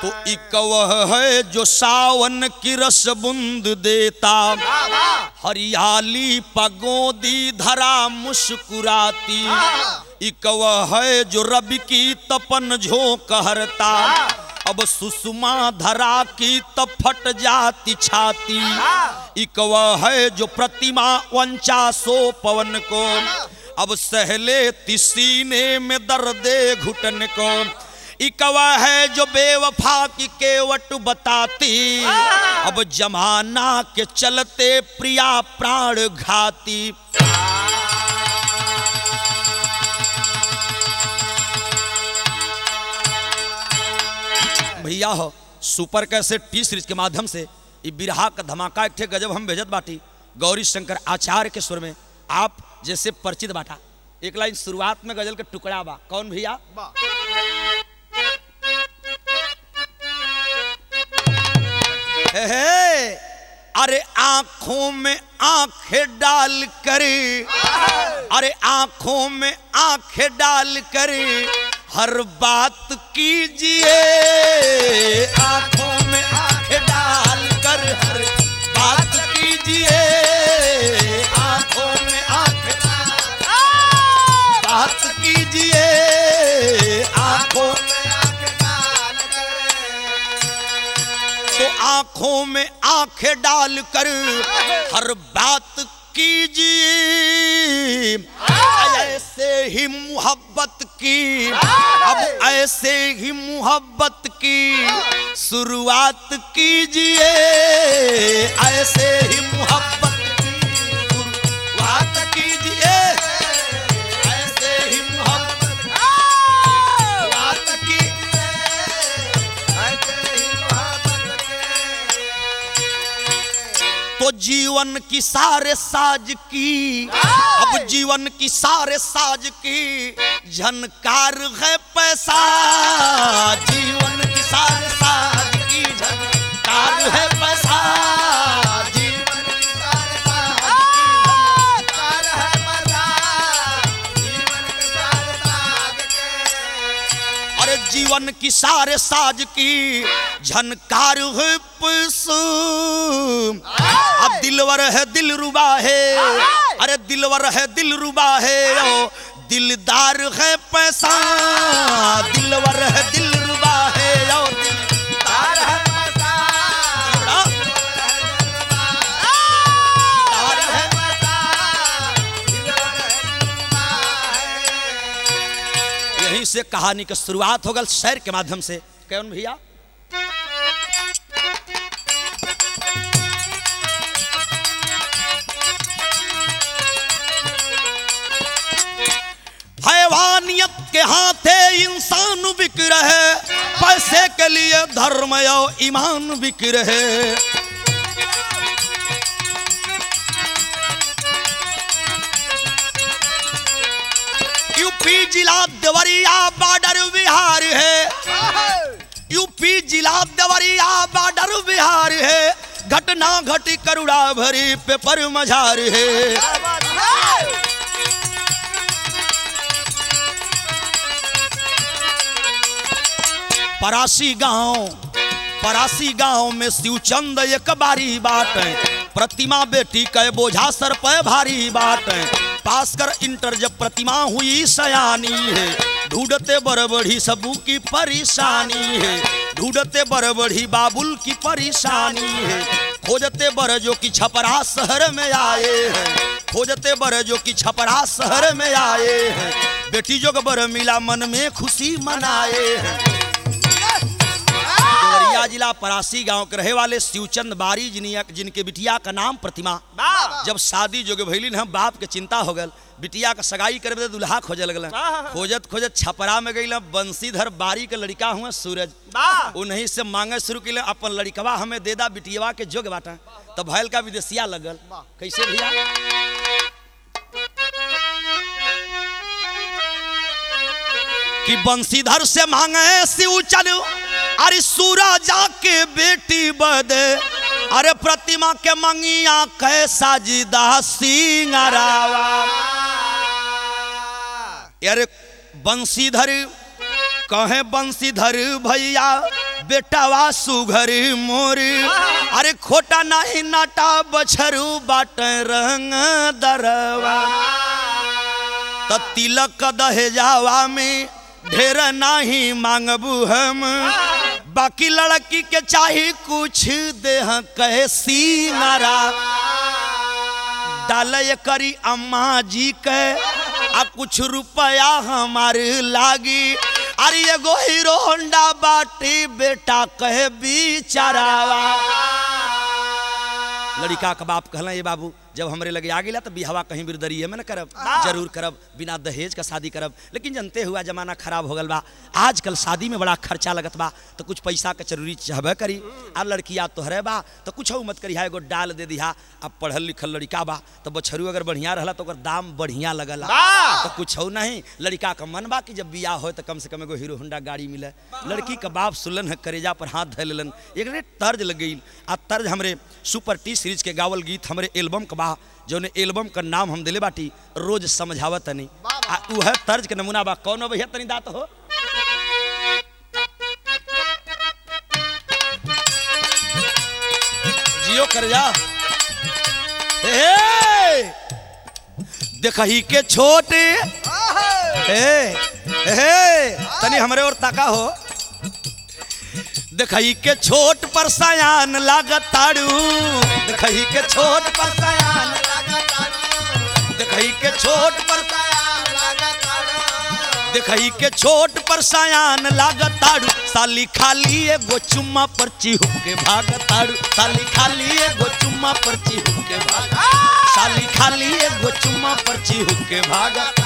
तो इकवह है जो सावन की रस बूंद देता हरियाली पगोदी धरा मुस्कुराती इकवह है जो रवि की तपन झोंक हरता अब सुषमा धरा की तब फट जाती छाती इकवह है जो प्रतिमा वंचा सो पवन को अब सहले सीने में दर्दे घुटन को इकवा है जो बेवफा की केवट बताती अब जमाना के चलते प्रिया प्राण घाती भैया हो सुपर कैसे टी सीरीज के माध्यम से ई बिरहा का धमाका एक ठे गजब हम भेजत बाटी गौरी शंकर आचार्य के स्वर में आप जैसे परिचित बाटा एक लाइन शुरुआत में गजल के टुकड़ा बा कौन भैया हे हे, अरे आंखों में आंखें डाल कर अरे आंखों में आंखें डाल कर हर बात कीजिए आंखों में आंखें डाल कर हर बात कीजिए आंखों में आंखें बात कीजिए आंखों तो आंखों में आंखें डाल कर हर बात कीजिए ऐसे ही मोहब्बत की अब ऐसे ही मोहब्बत की शुरुआत कीजिए ऐसे ही मोहब्बत की शुरुआत कीजिए ऐसे ही मोहब्बत की शुरुआत कीजिए तो जीवन की सारे साज की अब जीवन की सारे साज की झनकार है पैसा जीवन की सारे साज की झनकार है पैसा जीवन की सारे साज की झनकार है पैसा अरे जीवन की सारे साज की झनकार है पैसा अब दिलवर है दिल रुबा है अरे दिलवर है दिल रुबा है ओ दिलदार है पैसा दिलवर है दिल रुबा है ओ दिलदार है पैसा दिलदार है यहीं से कहानी की शुरुआत हो गल शेर के माध्यम से कौन भैया हैवानियत के हाथे इंसान बिक रहे पैसे के लिए धर्म और ईमान बिक रहे यूपी जिला देवरिया बॉर्डर बिहार है यूपी जिला देवरिया बॉर्डर बिहार है घटना घटी करुड़ा भरी पेपर मझार है परासी गांव परासी गांव में शिवचंद एक बारी बाट प्रतिमा बेटी के बोझा सर पे भारी बाट पास कर इंटर जब प्रतिमा हुई सयानी है ढूंढते बड़बड़ी सबू की परेशानी है ढूंढते बड़बड़ी बाबुल की परेशानी है खोजते बर जो कि छपरा शहर में आए हैं खोजते बर जो कि छपरा शहर में आए हैं बेटी जो बर मिला मन में खुशी मनाए हैं देवरिया जिला परासी गांव के रहे वाले शिवचंद बारी जिनिया जिनके बिटिया का नाम प्रतिमा जब शादी जोगे भैलिन हम बाप के चिंता हो गल बिटिया का सगाई करे बदे दुल्हा खोजे लगल खोजत खोजत छपरा में गई बंसीधर बारी के लड़का हुआ सूरज उन्हीं से मांगे शुरू किले अपन लड़कवा हमें दे दा बिटियवा के जोग बाटा तब भैल का विदेशिया लगल कैसे भैया कि बंसीधर से मांगे शिवचन अरे सूरा जाके बेटी बद अरे प्रतिमा के मंगिया कैसा जिदा सिंगरावा अरे बंसीधर कहे बंसीधर भैया बेटावा सुघरी मोरी अरे खोटा नहीं नाटा बछरू बाट रंग दरवा त तिलक दहेजावा में ढेर नहीं मांगबू हम बाकी लड़की के चाही कुछ देह कैसी मारा डाल करी अम्मा जी के आ कुछ रुपया हमारे लागी अरे एगो हीरो होंडा बाटी बेटा कहे बिचारावा लड़का का बाप कहला ये बाबू जब हमरे लगे आ गया तो बिहवा कहीं बिरदरिये में न करब जरूर करब बिना दहेज का शादी करब लेकिन जनते हुआ जमाना खराब हो गल बा आजकल शादी में बड़ा खर्चा लगत बा तो कुछ पैसा के जरूरी चाहबे करी आ लड़किया तोहरे बा तो कुछ मत करी एगो डाल दे दिहा अब पढ़ल लिखल लड़का बा तो बछरू अगर बढ़िया रहला तो ओकर दाम बढ़िया लगला तो कुछ नहीं लड़का का मन बा कि जब बियाह हो तो कम से कम एगो हीरो होंडा गाड़ी मिले लड़की का बाप सुलन है करेजा पर हाथ धर लेलन एक तर्ज लग गई आ तर्ज हमरे सुपर टी सीरीज के गावल गीत हमरे एल्बम का बा जौन एल्बम का नाम हम दिले बाटी रोज समझावत तनी आ उह तर्ज के नमूना बा कौनो भैया तनी दात हो जियो कर जा हे, हे देखही के छोटे हे हे तनी हमरे और ताका हो देखही के छोट पर सयान लागताड़ू देखही के छोट पर सयान देखही के छोट पर देखही के छोट पर सयान लागताड़ू साली खाली एगो चुम्मा पर चिहुक के भागताड़ू साली खाली एगो चुम्मा पर चिहुक के भाग साली खाली एगो चुम्मा पर चिहुक के भागता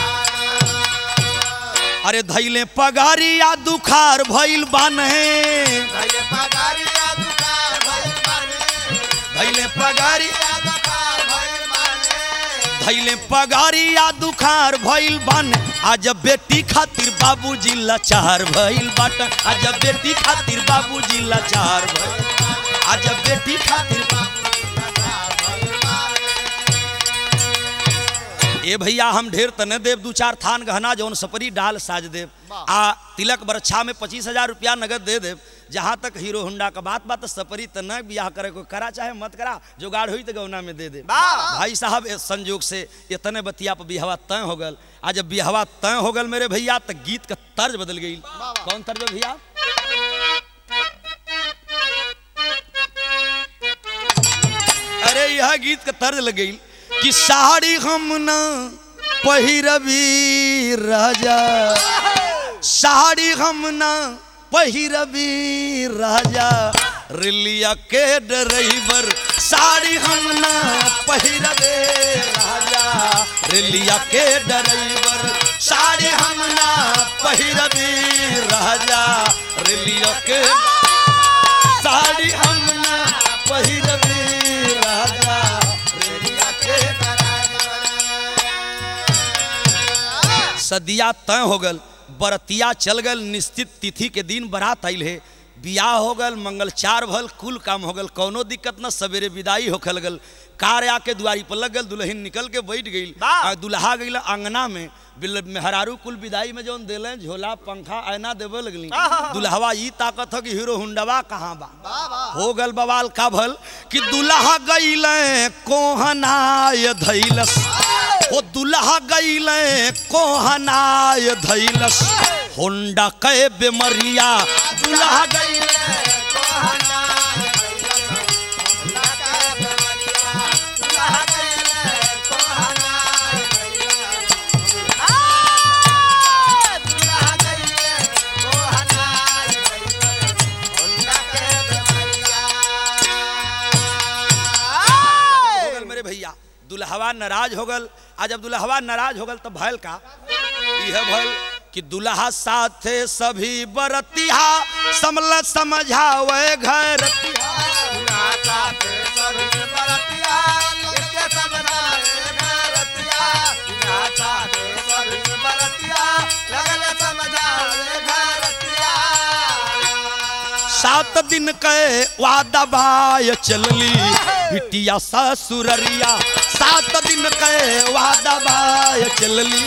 अरे धैले पगारी या दुखार भइल बाने धैले पगारी धैले पगारी या दुखार भइल बान आज बेटी खातिर बाबूजी लाचार भइल बाट आज बेटी खातिर बाबूजी लाचार भइल आज बेटी खातिर ए भैया हम ढेर तने देव दू चार थान गहना जौन सपरी डाल साज देव आ तिलक बरछा में पच्चीस हजार रुपया नगद दे देव जहाँ तक हीरो होंडा का बात बात सपरी त न बियाह करे को करा चाहे मत करा जुगाड़ हुई तो गौना में दे दे भाई साहब इस संजोग से इतने बतिया पर बिहवा तय हो गल आज जब बिहवा तय हो गल मेरे भैया तो गीत का तर्ज बदल गई कौन तर्ज है भैया अरे यह गीत का तर्ज लग गई कि साड़ी हम न पहिरबी राजा साड़ी हम न पहिरबी राजा रिलिया के ड्राइवर साड़ी हम न पहिरबे राजा रिलिया के ड्राइवर साड़ी हम न पहिरबी राजा रिलिया के साड़ी हम न पहिरबी राजा रिलिया के सदिया तय हो गल बरतिया चल गल निश्चित तिथि के दिन बारात आइल है बियाह हो गल मंगल चार भल कुल काम हो गल कौनो दिक्कत न सवेरे विदाई होखे लगल कार आके दुआरी पर लग गल दुल्हन निकल के बैठ गई आ दुल्हा गई आंगना में बिल- मेहरारू कुल विदाई में जौन दिले झोला पंखा आयना देवे लगली दुल्हवा ई ताकत हो कि हीरो हुंडवा कहाँ बा हो गल बवाल का भल कि दुल्हा गईले कोहनाय धैलस ओ दुल्हा गईले कोहनाय धैलस होंडा कै बेमरिया दुल्हा गईले हो गल मेरे भैया दुल्हवा नाराज हो गल आज जब दुल्हवा नाराज हो गल तो भैल का यह भल कि दुल्हा साथे सभी बरतिहा समल समझावे घर सात दिन के वादा बाय चलली बिटिया ससुररिया सात दिन के वादा बाय चलली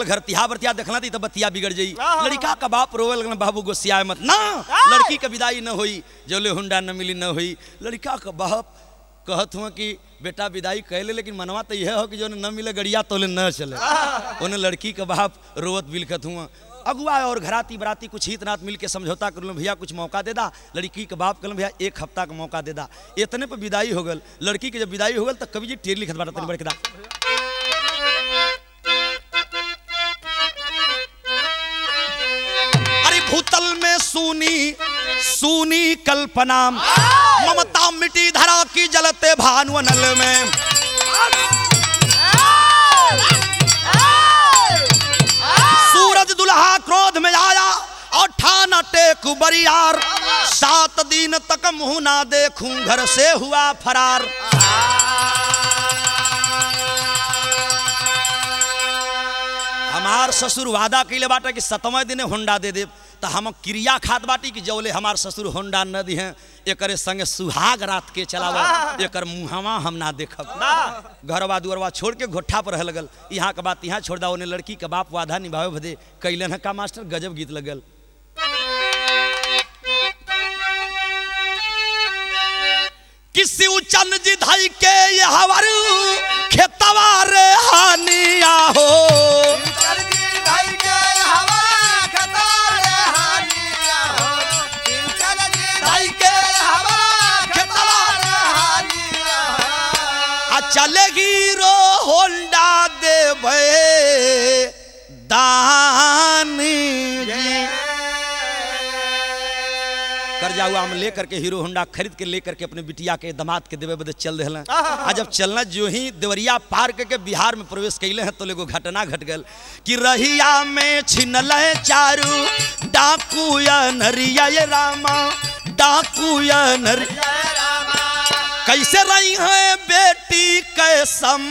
घर तिहा बरतिया देखला थी तो बतिया बिगड़ जाई हाँ। लड़का का बाप रोवे लगल बाबू गोसिया मत ना लड़की के विदाई न होई जोले हुंडा न मिली न होई लड़का का बाप कहत हुआ कि बेटा विदाई कैले लेकिन मनवा तो यह हो कि जो न मिले गड़िया तोले न चले उन्हें लड़की का बाप रोवत बिलखत हुआ अगुआ और घराती बराती कुछ हित नात मिल के समझौता कर लो भैया कुछ मौका दे दा लड़की के बाप कहल भैया एक हफ्ता का मौका दे दा इतने पे विदाई हो गल लड़की के जब विदाई हो गल तो कवि जी टेर लिखत बाटा तनी बड़के दा अरे भूतल में सुनी सुनी कल्पना ममता मिटी धरा की जलते भानुअनल में सूरज दुल्हा क्रोध में आया और ठाना टेक बरियार सात दिन तक मुंह ना देखूं घर से हुआ फरार हमार ससुर वादा कैले बाटे कि सतवें दिन होंडा दे देव तो हम क्रिया खात बाटी कि जौले हमार ससुर होंडा न दिहे एकरे संगे सुहाग रात के चलावा एकर मुहवा हम ना देखब घरवा दुअरवा छोड़ के घोठा पर रह लगल यहाँ के बात यहाँ छोड़ दा ओने लड़की के बाप वादा निभावे भदे कैलन है का मास्टर गजब गीत लगल किसी उचन जी धाई के ये हवर खेतवा रे हानिया हो धाई के खेतवा आ चलेगी रो होंडा देवे दान जी कर्जा हुआ हम लेकर के हीरो होंडा खरीद के लेकर के अपने बिटिया के दामाद के देवे बदे चल रहे आ जब चलना जो ही देवरिया पार करके बिहार में प्रवेश कैले हैं तो एगो घटना घट गल कि रहिया में छिनल चारू डाकू या नरिया ये रामा डाकू या नरिया कैसे रही है बेटी कैसम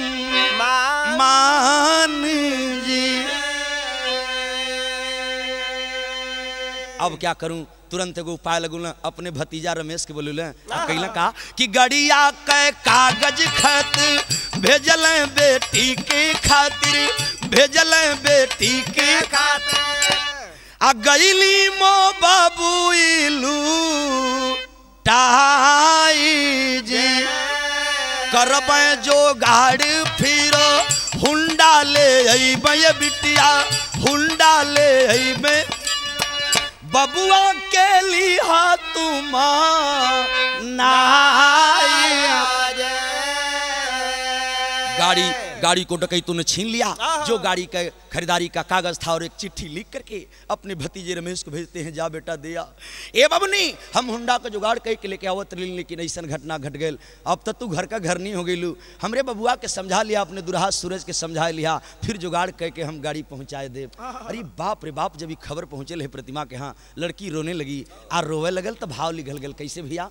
मान जी अब क्या करूं तुरंत एगो उपाय लगू ना अपने भतीजा रमेश के बोलू कैला का कि गड़िया के कागज खत भेजल बेटी के खातिर भेजल बेटी के आ गईली मो बाबू इलू टाई जी करब जो गाड़ी फिर हुंडा ले अइबे बिटिया हुंडा ले अइबे बबुआ के लिहा तुम गाड़ी गाड़ी को डकैतों ने छीन लिया जो गाड़ी का खरीदारी का कागज था और एक चिट्ठी लिख करके अपने भतीजे रमेश को भेजते हैं जा बेटा दिया ए बबनी हम हुंडा का जुगाड़ कह के लेके आवत रही लेकिन ऐसा घटना घट गई अब तक तू घर का घर नहीं हो गई हमरे बबुआ के समझा लिया अपने दुल्हा सूरज के समझा लिया फिर जुगाड़ कह के हम गाड़ी पहुंचाए दे अरे बाप रे बाप जब ये खबर पहुंचे है प्रतिमा के यहाँ लड़की रोने लगी आ रोवे लगल तो भाव लिखल गल कैसे भैया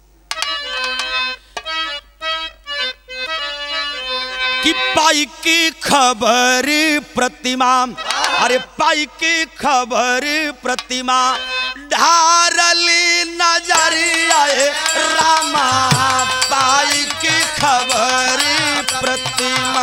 कि पाई की खबर प्रतिमा अरे पाई की खबर प्रतिमा ढारली नजरिया रामा पाई की खबर प्रतिमा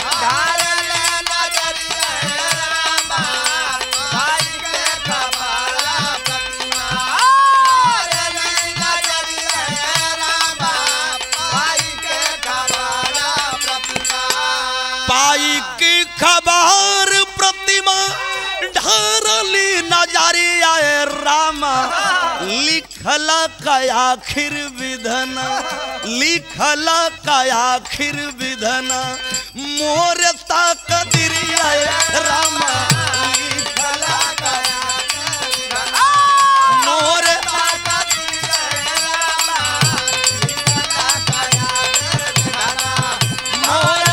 पाई की खबर प्रतिमा ढारली नजरिया रामा लिखल का आखिर विधन लिखल का आखिर विधन मोर तक दिरिया रामा लिखल का मोर मोर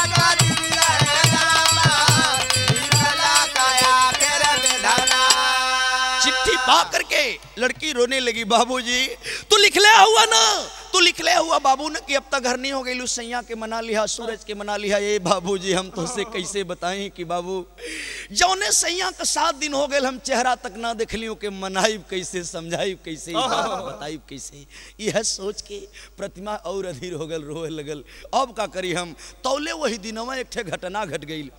चिट्ठी पा करके लड़की रोने लगी बाबूजी तू लिख ले हुआ ना तू लिख ले हुआ बाबू ने कि अब तक घर नहीं हो गई सैया के मना लिया सूरज के मना लिया ये बाबूजी हम तो से कैसे बताएं कि बाबू जौने सैया का सात दिन हो गए हम चेहरा तक ना देख लियो के मनाइब कैसे समझाइब कैसे बताइब कैसे यह सोच के प्रतिमा और अधीर हो गल रोए लगल अब का करी हम तौले वही दिनवा एक ठे घटना घट गई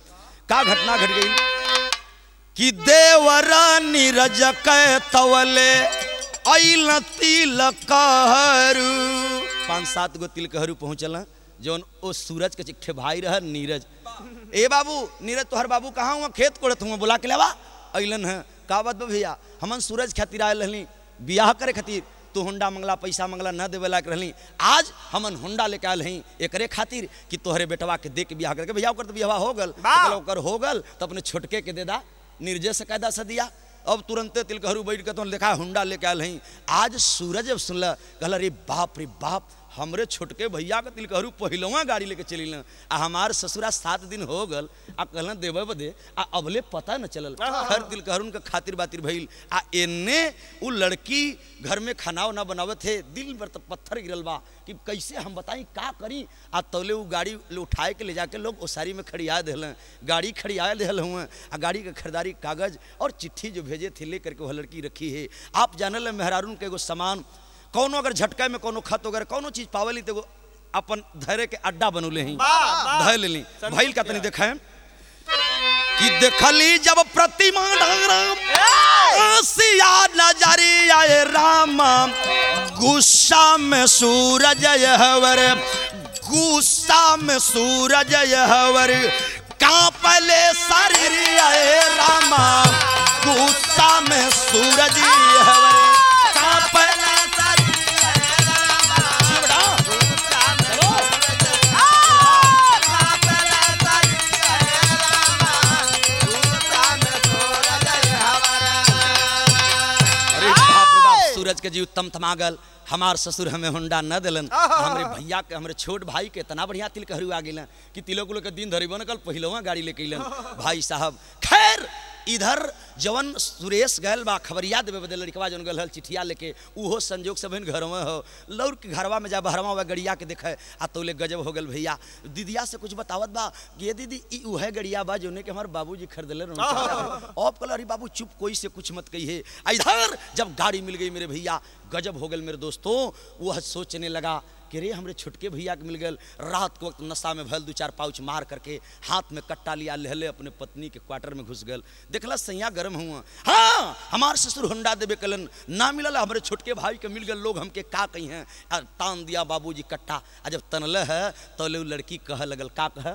का घटना घट गई कि देवर नीरज कै तवले अइल तिल कहरु पाँच सात गो तिल कहरु पहुँचल जौन ओ सूरज के चिट्ठे भाई रह नीरज ए बाबू नीरज तोहर बाबू कहाँ हुआ खेत कोड़त हुआ बुला के लेवा अइलन है का बात बा भैया हमन सूरज खातिर आयल रहली बियाह करे खातिर तू हुंडा मंगला पैसा मंगला न देवे लायक रहली आज हमन हुंडा लेके आयल हई एकरे खातिर कि तोहरे बेटवा के दे के बियाह करके भैया ओकर तो बियाह हो गल वाह। तो कहला, ओकर हो गल तो अपने छोटके के दे दा निर्जय से कायदा से दिया अब तुरंते तिलकहरू बैठ के तो देखा हुंडा लेके आयल हई आज सूरज जब सुनल कहला रे बाप रे बाप हमरे छोटके भैया के तिलकहरू पहिलवा गाड़ी लेके चलिल आ हमार ससुरा सात दिन हो गल आ कहलन देवे बदे आ अबले पता न चलल हर तिलकहरू के खातिर बातिर भइल आ एने उ लड़की घर में खाना उना बनावत थे दिल पर तो पत्थर गिरल बा कि कैसे हम बताई का करी आ तौले उ गाड़ी ले उठाए के ले जाके लोग ओसारी में खड़िया दिल गाड़ी खड़िया दिल हुए आ गाड़ी के खरीदारी कागज और चिट्ठी जो भेजे थे लेकर के वह लड़की रखी है आप जानल मेहरारून के एगो सामान कौनो अगर झटका में कोनो खत वगैरह कोनो चीज पावली तो एगो अपन धैर्य के अड्डा बनौले ही वाह, वाह। धै लेली भइल का तनी देखें कि देखली जब प्रतिमा डागराम सिया नजरी आए राम गुस्सा में सूरज यहवर गुस्सा में सूरज यहवर कांपले शरीर आए राम गुस्सा में सूरज यहवर कांपले शिवड़ा अरे बाप रे बाप सूरज के जी उत्तम थमागल हमार ससुर हमें हुंडा न दिलन हमरे भैया के हमरे छोट भाई के इतना बढ़िया तिल कहरू आ गेलन कि तिलक उलक के दिन धरी बन कल पहिलवा गाड़ी लेके अइलन भाई साहब खैर इधर जवन सुरेश गयल बा खबरिया देवे बदल लड़कवा जवन गल हल चिठिया लेके उहो संजोग से बहन घर में हो लौर के घरवा में जा बहरवा हुआ गड़िया के देखे आ तोले गजब हो गल भैया दीदिया से कुछ बतावत बा कि ये दीदी ई उहे गड़िया बा जोने के हमार बाबूजी खरीदले रहन अब कल अरे बाबू चुप कोई से कुछ मत कहिए आ इधर जब गाड़ी मिल गई मेरे भैया गजब हो गल मेरे दोस्तों वह सोचने लगा कि रे हमरे छोटके भैया के मिल गल रात के वक्त नशा में भल दू चार पाउच मार करके हाथ में कट्टा लिया लहले अपने पत्नी के क्वार्टर में घुस गल देखला सैया गर्म हुआ हाँ हमार ससुर होंडा देवे कलन ना मिलल हमारे छोटके भाई के मिल गल लोग हमके का कही हैं आ, तान दिया बाबूजी कट्टा आ जब तनल है तो ले उ लड़की कह लगल का कह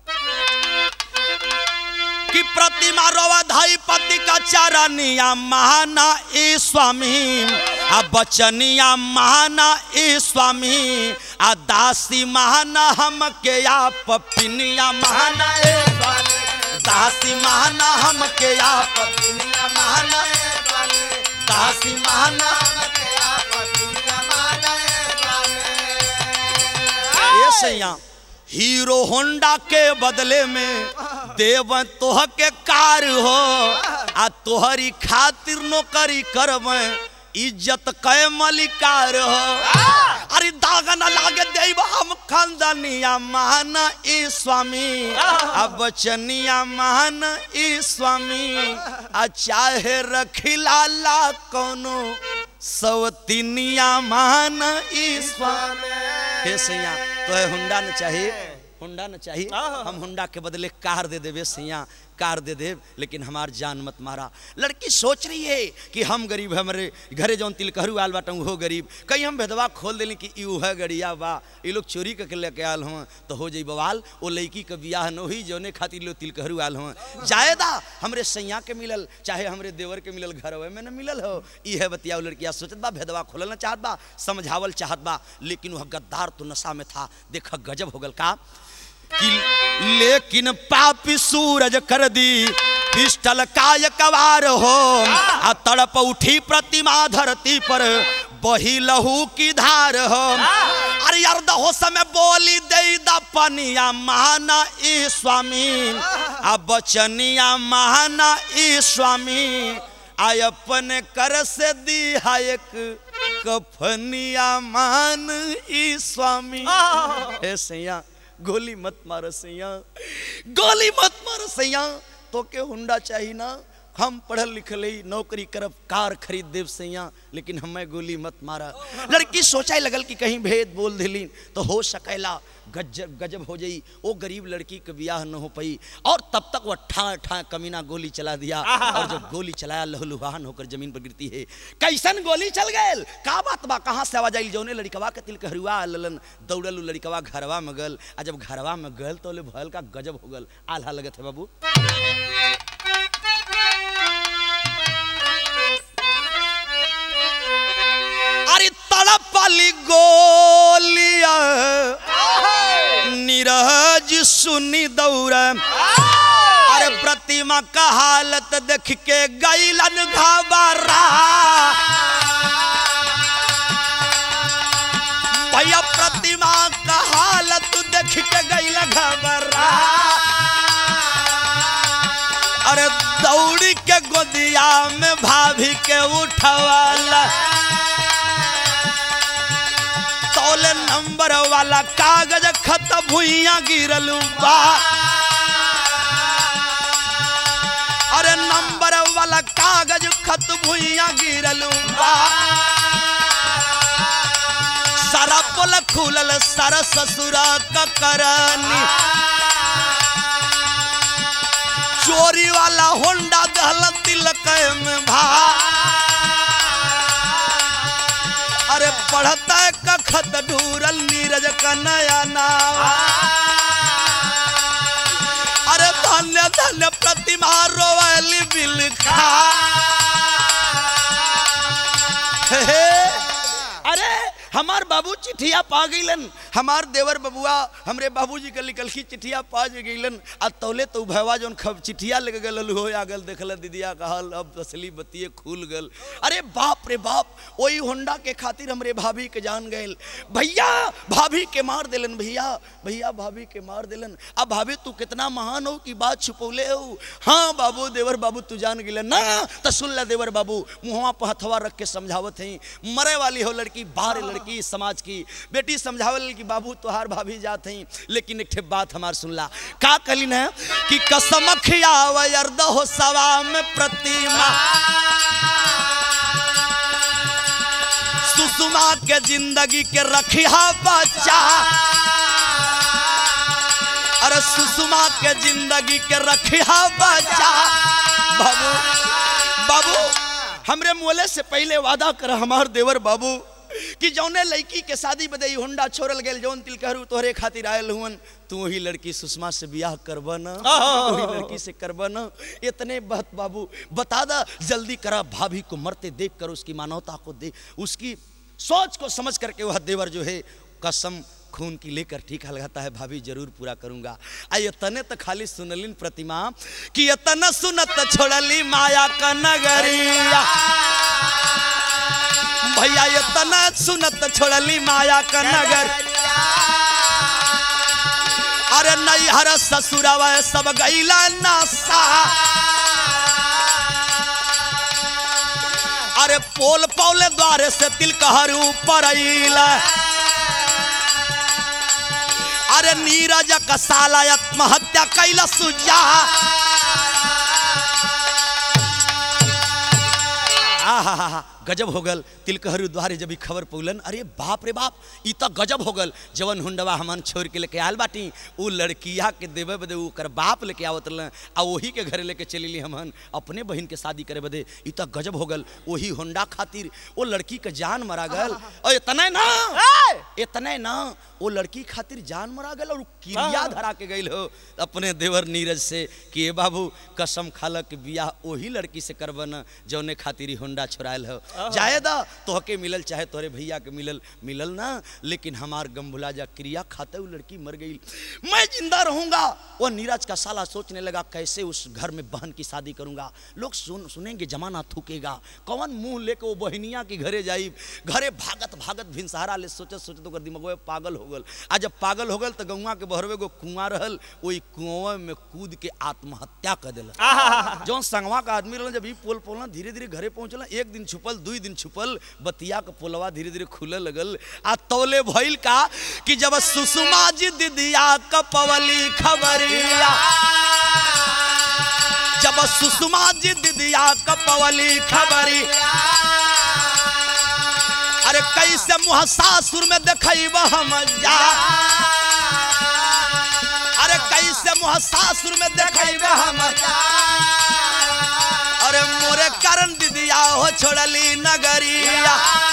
कि प्रतिमा रोवा धाई पति का चारनिया महाना ए स्वामी आ बचनिया महाना ए स्वामी आ दासी महाना हम के आप पिनिया महाना ए स्वामी दासी महाना हम के आप पिनिया महाना ए स्वामी दासी महाना हम के आप पिनिया महाना ए स्वामी ए सैया हीरो होंडा के बदले में देव तोह के कार हो आ तोहरी खातिर नौकरी करब इज्जत कै मलिकार हो अरे दागा न लागे देव हम खानदानिया महान ई स्वामी आ बचनिया महान ई स्वामी आ चाहे रखिला ला कोनो सवतिनिया महान ई स्वामी हे सैया तो है हुंडा न चाहिए हुंडा न चाहिए हम हुंडा के बदले कार दे देवे सैया कार दे दे लेकिन हमार जान मत मारा लड़की सोच रही है कि हम गरीब है हमारे घरे जौन तिलकहरू आल बाटा वो गरीब कहीं हम भेदवा खोल देली कि यू है गड़िया बा ये लोग चोरी करके लेके आल हुआ तो हो जाई बवाल वो लड़की के बियाह न हुई जौने खातिर लोग तिलकहरू आल हुआ जायदा हमरे सैया के मिलल चाहे हमरे देवर के मिलल घर में न मिलल हो ई है बतिया लड़किया सोचत बा भेदवा खोलना चाहत बा समझावल चाहत बा लेकिन वह गद्दार तो नशा में था देख गजब हो गल का कि लेकिन पापी सूरज कर दी पिस्टल काय कवार हो आ तड़प उठी प्रतिमा धरती पर बही लहू की धार हो अरे यार दहो समय बोली दे द पनिया महाना ई स्वामी आ बचनिया महाना ई स्वामी आय अपन कर से दी एक कफनिया मान ई स्वामी हे सैया गोली मत मार सैया गोली मत मार सैया तो के हुंडा चाहिए ना हम पढ़ल लिखल ही नौकरी करब कार खरीद देव सैया लेकिन हमें गोली मत मारा लड़की सोचा लगल कि कहीं भेद बोल दिली तो हो सकेला गजब गजब हो जाई वो गरीब लड़की के ब्याह न हो पाई और तब तक वो ठा ठा कमीना गोली चला दिया और जब गोली चलाया लहलुहान होकर जमीन पर गिरती है कैसन गोली चल गए का बात बा कहाँ से आवाज आई जौने लड़कवा के तिल कहरुआ ललन दौड़ल उ लड़कवा घरवा में गल आ जब घरवा में गल तो ले भयल का गजब हो गल आल्हा लगत है बाबू अरे तड़प वाली गोलिया नीरज सुनी दौड़ अरे प्रतिमा का हालत देख के गैलन घबरा भैया प्रतिमा का हालत देख के गैल घबरा अरे दौड़ी के गोदिया में भाभी के उठवाला तौले नंबर वाला कागज खत भुइया गिरल बा अरे नंबर वाला कागज खत भुइया गिरल बा सारा पोल खुलल सारा ससुरा का करनी चोरी वाला होंडा दहल तिलक में भा अरे पढ़ता है कखत ढूरल नीरज का नया नाम अरे धन्य धन्य प्रतिमा रोवली बिल खा हे, हे, अरे हमार बाबू चिट्ठिया पा गईलन हमार देवर बबुआ हमरे बाबूजी के लिखल की चिट्ठिया पा गईलन आ तौले तो भैवा जौन खब चिट्ठिया लेके गल हो आ गल देखल दीदिया कहल अब असली बतिये खुल गल अरे बाप रे बाप वही होंडा के खातिर हमरे भाभी के जान गए भैया भाभी के मार दिलन भैया भैया भाभी के मार दिलन अब भाभी तू कितना महान हो कि बात छुपौले हो हाँ बाबू देवर बाबू तू जान गिले ना तो सुन ले देवर बाबू मुहवा पर हथवा रख के समझावत है मरे वाली हो लड़की बाहर लड़की समाज की बेटी समझावल कि बाबू तोहार भाभी जात हैं लेकिन एक ठे बात हमार सुनला का कलिन है कि कसम खियाव अर्द हो सवा में प्रतिमा सुषमा के जिंदगी के रखिया बच्चा अरे सुषमा के जिंदगी के रखिया बच्चा बाबू बाबू हमरे मोले से पहले वादा कर हमार देवर बाबू कि जौने लड़की के शादी बदई होंडा छोड़ल गेल जौन तिल कहरू तोहरे खातिर आयल हुवन तू वही लड़की सुषमा से बियाह करब न वही लड़की से करब न इतने बात बाबू बता दा जल्दी करा भाभी को मरते देख कर उसकी मानवता को देख उसकी सोच को समझ करके वह देवर जो है कसम खून की लेकर टीका लगाता है भाभी जरूर पूरा करूंगा आ ये तने तो खाली सुनलिन प्रतिमा कि ये तना सुनत छोड़ली माया का नगरिया भैया ये तना सुनत छोड़ली माया का नगर अरे नहीं हर ससुरवा सब गईला नासा अरे पोल पौले द्वारे से तिल कहर ऊपर अइला अरे नीरज का साला आत्महत्या कैला सुजा आहा गजब हो गल तिलकहरू द्वारे जब ई खबर पौलन अरे बाप रे बाप ई तो गजब हो गल जवन हुंडवा हमन छोड़ के लेके आयल बाटी उ लड़किया के देवे बदे ओकर बाप लेके आवत रहलन आ वही के घरे लेके चलीली हमन अपने बहन के शादी करे बदे ई तो गजब हो गल वही होंडा खातिर वो लड़की के जान मरा गल और इतना ना इतने ना वो लड़की खातिर जान मरा गल और उ किरिया धरा के गइल हो अपने देवर नीरज से कि ए बाबू कसम खाल के बियाह वही लड़की से करबन जौने खातिर ई होंडा छोड़ायल हो जायदा तोहके मिलल चाहे तोहरे भैया के मिलल मिलल ना लेकिन हमार गम भुला जा क्रिया खाते वो लड़की मर गई मैं जिंदा रहूंगा वो नीरज का साला सोचने लगा कैसे उस घर में बहन की शादी करूंगा लोग सुन सुनेंगे जमाना थूकेगा कौन मुंह लेके वो बहनिया के घरे जाई घरे भागत भागत भिनसहारा ले सोचत सोचत ओकर दिमागो पागल हो गल आ जब पागल हो गल तो गौवा के बहरवे गो कुआं रहल वही कुआं में कूद के आत्महत्या कर दिल जौन संगवा का आदमी रहल जब ई पोल पोल धीरे धीरे घरे पहुंचल एक दिन छुपल दुई दिन छुपल बतिया के पोलवा धीरे धीरे खुले लगल आ तौले भइल का कि जब सुषमा जी दिदिया कपवली खबरिया जब सुषमा जी दिदिया कपवली खबरी अरे कैसे मुँह सासुर में देखब हम जा अरे कैसे मुँह सासुर में देखब हम अरे मोरे कारण दिदिया हो छोड़ली नगरिया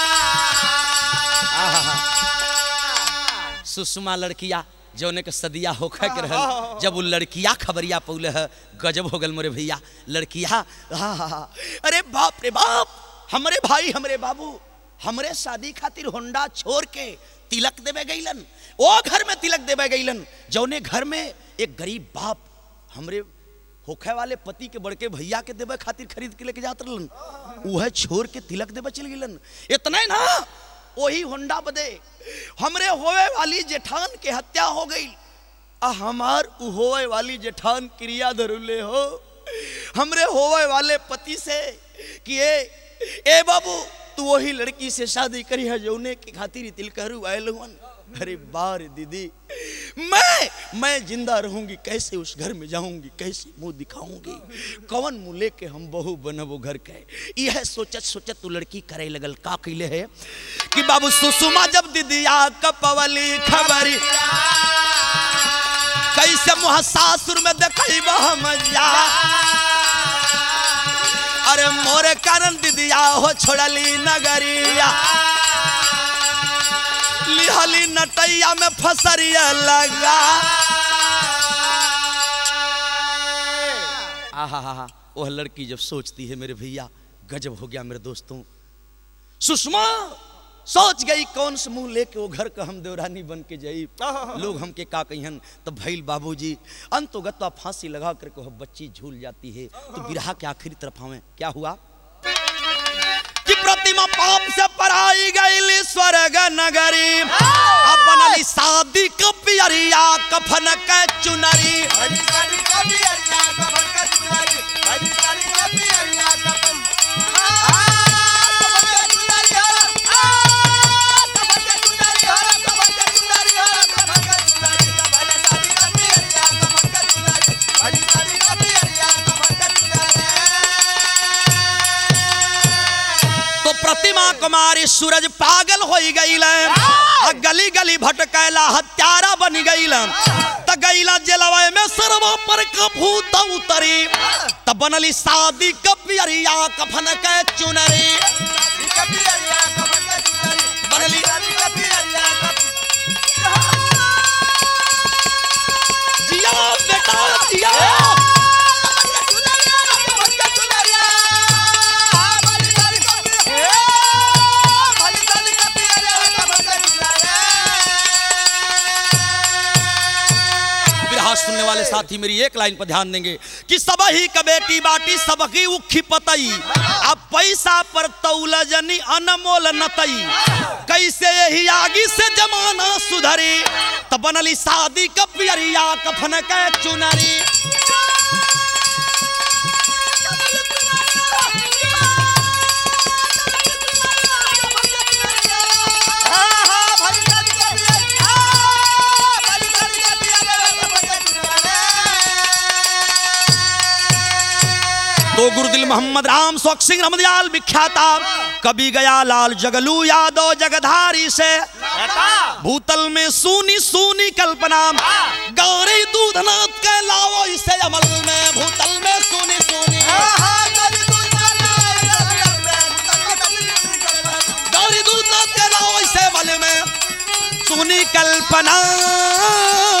सुषमा लड़किया जौने के सदिया होखे के रहल जब वो लड़किया खबरिया पौले है गजब हो गल मोरे भैया लड़किया आहा, अरे बाप रे बाप हमरे भाई हमरे बाबू हमरे शादी खातिर होंडा छोड़ के तिलक देवे गईलन ओ घर में तिलक देवे गईलन जौने घर में एक गरीब बाप हमरे होखे वाले पति के बड़के भैया के देवे खातिर खरीद के लेके जात रहलन उहे छोड़ के तिलक देवे चल गेलन इतना ही ना वही होंडा बदे हमरे होवे वाली जेठान के हत्या हो गई आ हमार उ होवे वाली जेठान क्रिया धरुले हो हमरे होवे वाले पति से कि ए ए बाबू तू वही लड़की से शादी करी है जौने के खातिर तिल करू आयल हुन अरे बार दीदी मैं मैं जिंदा रहूंगी कैसे उस घर में जाऊंगी कैसे मुंह दिखाऊंगी कौन मुंह लेके हम बहू बनबो घर के यह सोचत सोचत तू लड़की करे लगल का कैले है कि बाबू सुषमा जब दीदिया कपवली खबरी कैसे मुँह सासुर में देखब हम जा अरे मोरे कारण दीदिया हो छोड़ली नगरिया लिहली नटैया में फसरिया लगा आहा हा हा वह लड़की जब सोचती है मेरे भैया गजब हो गया मेरे दोस्तों सुषमा सोच गई कौन से मुंह लेके वो घर का हम देवरानी बन के जाई लोग हमके का कहियन तो भैल बाबूजी अंतोगत तो फांसी लगा करके वह बच्ची झूल जाती है तो बिरहा के आखिरी तरफ हमें क्या हुआ कि प्रतिमा पाप से पराई गई स्वर्ग नगरी अब बनली शादी का पियरिया कफन के चुनरी तो प्रतिमा कुमारी सूरज पागल हो गई गली गली भटकैला हत्यारा बन गई त गईला जेलवा में सरवा पर का भूत उतरी त बनली शादी कपियरिया कफन के चुनरी बनली जिया बेटा जिया बिरहा सुनने वाले साथी मेरी एक लाइन पर ध्यान देंगे कि सब ही का बेटी बाटी सबकी उखी पतई अब पैसा पर तौलजनी अनमोल नतई कैसे यही आगी से जमाना सुधरी त बनली शादी का पियरिया कफन के चुनरी तो गुरुदिल मोहम्मद राम सोख सिंह रमदयाल विख्याता कभी गया लाल जगलू यादव जगधारी से भूतल में सूनी सूनी कल्पना गौरी दूधनाथ के लाओ इसे अमल में भूतल में सूनी सूनी गौरी दूधनाथ के लाओ इसे अमल में सूनी कल्पना